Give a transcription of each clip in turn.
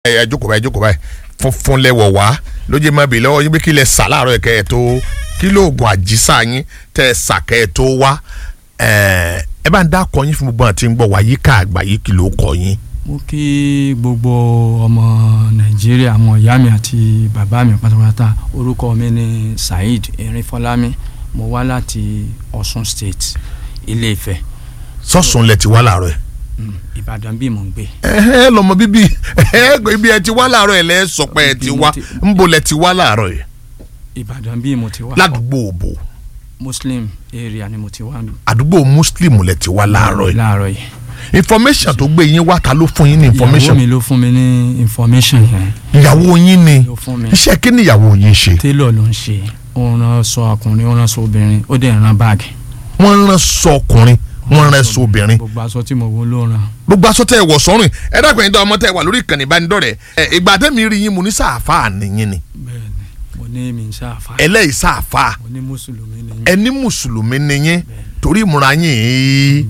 ẹ jókòó báyìí jókòó báyìí funfun lẹwọ wá lójú ma bì lọ́wọ́ yín bí kí lẹ sà láàárọ̀ kẹ́ ẹ tó kí lóògùn àjísà yín tẹ́ ẹ sà kẹ́ ẹ tó wá ẹ ẹ bá ń dá kọ yín fún gbogbo àti ń gbọ́ wá yíká àgbáyé kí ló kọ yín. mo kí gbogbo ọmọ nàìjíríà àwọn ìyá mi àti bàbá mi pátápátá orúkọ mi ni saheed erinfọlámi mo wá láti ọ̀ṣun state ilé ifẹ̀ sọ́sùn lẹ ti wá láàárọ̀ ẹ̀. Mm, ìbàdàn bí mò ń gbé ẹ lọmọ bíbí ẹ ibi ẹ ti wá láàárọ̀ ẹ̀ lẹ́ sọ pé ẹ ti wá ńbo lẹ ti wá láàárọ̀ ẹ̀ ìbàdàn bí mo ti wá ládùúgbò òbò muslim area ni mo ti wá àdúgbò muslim lẹ ti wá láàárọ̀ ẹ̀ láàárọ̀ yìí information tó gbé yín wá ta ló fún yín ní ìyàwó information mi ló fún mi ní information yẹn ìyàwó yín ni ló fún mi iṣẹ́ kí ni ìyàwó yín ṣe tailor ló ń ṣe ó rán aṣọ ọkùnrin ó rán aṣọ obìnrin ó dẹ̀ rán báàgì wọ́n rán sọ ọkùnrin wọ́n rán sọ obìnrin gbogbo aṣọ tí mo wọ ló rán gbogbo aṣọ tẹ ẹ wọ̀ sọ́rùn ẹ dákun ẹ̀yin tó ọmọ tẹ ẹ wà lórí ìkànnì ìbánidọ́rẹ̀ẹ́ ẹ ìgbà tẹ́mi rí yín mo ní sàáfà nìyín ni bẹ́ẹ̀ ni mo ní mi ń ṣàfà ẹlẹ́yìí sàáfà mo ní mùsùlùmí ni yín. ẹni mùsùlùmí nìyín torí ìmúra yín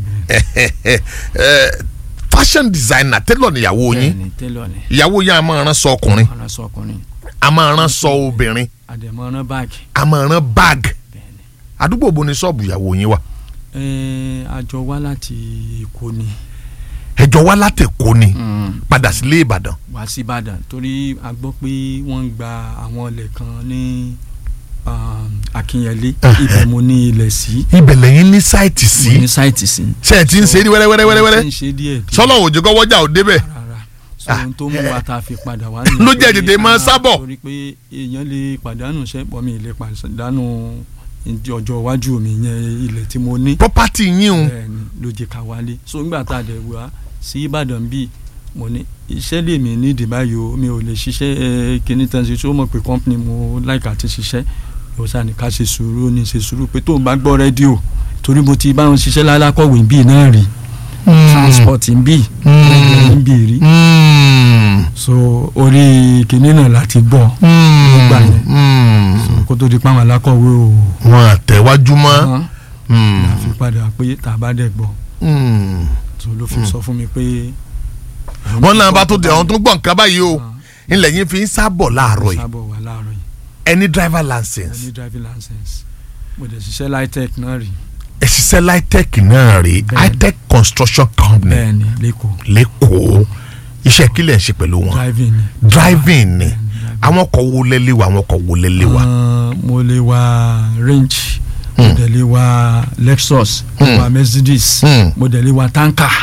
fashion designer tẹ́lọ̀ níyàwó bẹ́ẹ̀ yín ni tailor ni ìyàwó yín a máa rán sọ ọkùnrin rán aṣọ ọkùnrin a máa rán sọ obìnrin àdèmọ́ rán báàgì a máa rán bag bẹ́ẹ̀ ni. àdúgbò bo ni ṣọ́ọ̀bù ìyàwó yín wà Ẹ, a jọ wá láti èkó ni ẹjọ́ wá látẹ̀kọ́ ni Mm, padà sílé ìbàdàn wá sí ìbàdàn torí a gbọ́ pé wọ́n ń gba àwọn ilẹ̀ kan ní um, akínyẹlé Ẹhẹ́. ibẹ̀ mo ní ilẹ̀ sí ibẹ̀ lẹ́yìn ní sáìtì mo sí ní sáìtì sí. ṣe ẹ ti ń ṣe é ní wẹ́rẹ́wẹ́rẹ́wẹ́rẹ́ mo ti ń ṣe díẹ̀ díẹ̀ sọlọ òjò kọ́ wọ́jà ò débẹ̀ rárá so ohun tó mú wa ta fi padà wá Ló jẹ́ torí tètè máa a- sábọ̀. torí pé èèyàn lè pàdánù sẹ́pọ̀ mi lè pàdánù ìdí ọjọ́ iwájú mi yẹn ilẹ̀ tí mo ní property yín o bẹ́ẹ̀ ni ló jẹ́ ká wálé so nígbà tá a dẹ̀ wá sí Ìbàdàn bíi mo ní iṣẹ́ lèmi nídìí báyìí o mi ò lè ṣiṣẹ́ ẹ kíní tán ṣe tí ó mọ̀ pé company mo like àti ṣiṣẹ́ yóò sá ní ká ṣe sùúrù ní ṣe sùúrù pé tó o bá gbọ́ rédíò torí mo ti bá wọn ṣiṣẹ́ lálákọ̀wé bíi náà rí transport bíi Mm. bíi rí Mm. so orí kíní náà láti gbọ́ Nígbà yẹn. Mm. so kó tó di pàwọn alákọ̀wé o wọn àtẹ̀wájú mọ́ hàn Mm. la fi padà pé tá a bá dẹ̀ gbọ́ Mm. so ló fi sọ fún mi pé. wọn náà bá tó di àwọn tó ń gbọ́ nǹkan báyìí o ilẹ̀ yín fi ń sábọ̀ láàárọ̀ yìí sábọ̀ wà láàárọ̀ yìí ẹni driver mo license ní driving license mo dẹ̀ ṣiṣẹ́ litech náà rí ẹ ṣiṣẹ́ litech náà rí Bẹ́ẹ̀ni. hitech construction company bẹ́ẹ̀ ni lẹ́kọ̀ọ́ lẹ́kọ̀ọ́ iṣẹ́ kílẹ̀ ń ṣe pẹ̀lú wọn driving ni. driving ni driving. àwọn ọkọ̀ wo lẹ́lẹ́ wa àwọn ọkọ̀ wo lẹ́lẹ́ wa Ah, mo lè wa range mo Hmm. dẹ̀ lè wa lexus mo Hmm. wa mercedes Hmm. mo dẹ̀ lè wa tanker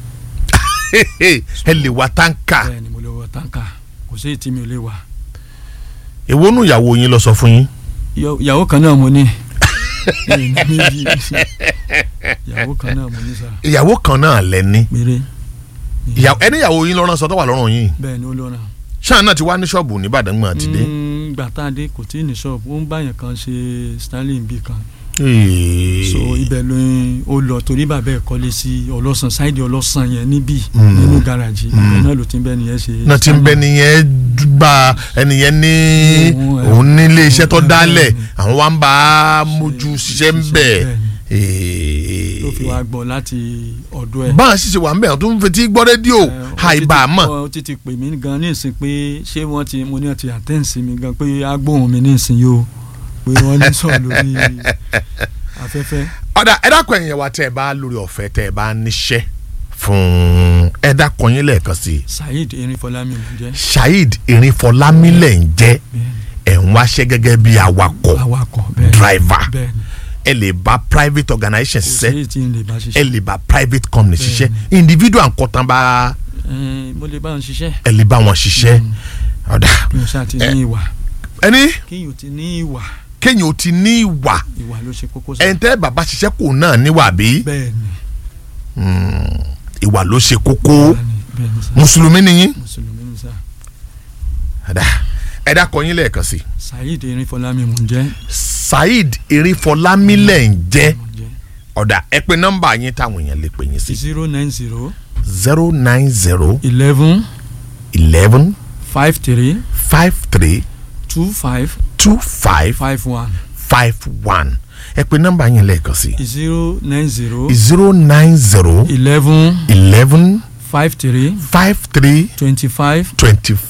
ẹ lè wa táǹkà bẹ́ẹ̀ ni mo lè wa tanker kò sí èyí tí mi ò lè wa. èwo nù ìyàwó yín lọ sọ fún yín Ìyàwó- ìyàwó kan náà mo ní Mi ní méjì. ìyàwó kan náà mo ní sá ìyàwó kan náà lẹ́ni péré ìyàwó ẹni ìyàwó yín lọ́rán sọ tó wà lọ́rùn yín bẹ́ẹ̀ ni ó lọ́ra. ṣáà náà ti wá ní ṣọ́ọ̀bù nìbàdàn gbọ̀n àti dé. Mm, gbà tá a dé kò tí ì ní ṣọ́ọ̀bù ó ń báyàn kan ṣe stanley bí kan Ee. so ibẹ̀ ló ń ó lọ torí bàbá ẹ̀ kọ́lé sí ọlọ́sàn sáìdì ọlọ́sàn yẹn níbí Mm. nínú gáràjì ibẹ̀ náà ló ti ń bẹ́ nìyẹn ṣe. náà ti ń bẹ nìyẹn gba ẹnìyẹn ní Òun, ẹ, òun nílé iṣẹ́ tó òun, ẹ, dálẹ̀ bẹ́ẹ̀ ni. àwọn wa ń bá a mójú ṣiṣẹ́ ń bẹ̀. bẹ́ẹ̀ ni. ló fi wá gbọ́ láti ọ̀dọ̀ ẹ̀. báwọn ṣiṣẹ́ wà ń bẹ̀ tó ń fetí gbọ́ rédíò Ẹ, ó àìbá ti- mọ̀. ó ti ti pè mí gan ní ìsìn pé ṣé wọ́n ti mo ní ọtí àtẹ́ǹsì mi gan pé agbóhùn mi ní ìsìn yìí o pé wọ́n ní sọ̀rọ̀ lórí afẹ́fẹ́. ọ̀dà ẹ dákun ẹ̀yìn wa tẹ́ ẹ bá lórí ọ̀fẹ́ tẹ́ ẹ bá níṣẹ́ fún ẹ dákun yín lẹ́ẹ̀kan sí i saheed erinfọlámi ló jẹ́ Saheed Erinfọlámílẹ̀ ń jẹ́ bẹ́ẹ̀ ni. ẹ̀ ń wáṣẹ́ gẹ́gẹ́ bí awakọ̀ awakọ̀ bẹ́ẹ̀ ni. driver bẹ́ẹ̀ ni ẹ lè bá private organisation kò sí ṣiṣẹ́ èyí tí n lè bá ẹ ṣiṣẹ́ lè bá private company Bẹ́ẹ̀ni. ṣiṣẹ́ individual nǹkan tán bá Ẹn, mo lè bá wọn ṣiṣẹ́ ẹ lè bá wọn ṣiṣẹ́ ọ̀dà kí n ṣáà ti Ẹ. ní ìwà ẹni kí n ò ti ní ìwà kéèyàn ó ti ní ìwà ìwà ló ṣe kókó sí. ẹni tẹ́ bàbá ṣiṣẹ́ kò náà níwà bí bẹ́ẹ̀ ni ìwà ló ṣe kókó bẹ́ẹ̀ ni bẹ́ẹ̀ ni sá mùsùlùmí ni yín mùsùlùmí ni sá ọ̀dà ẹ dákọ̀ yín lẹ́ẹ̀kan sí saheed erinfọlámi mò ń jẹ́ Saheed Erinfọlámílẹ̀ ń jẹ́ mò ń jẹ́ ọ̀dà ẹ pé nọ́mbà yín táwọn èèyàn lè pè yín sí zero nine zero zero nine zero eleven eleven five three five three two five two five five one five one ẹ pé nọ́mbà yín lẹ́ẹ̀kan sí zero nine zero zero nine zero eleven eleven five three five three twenty five twenty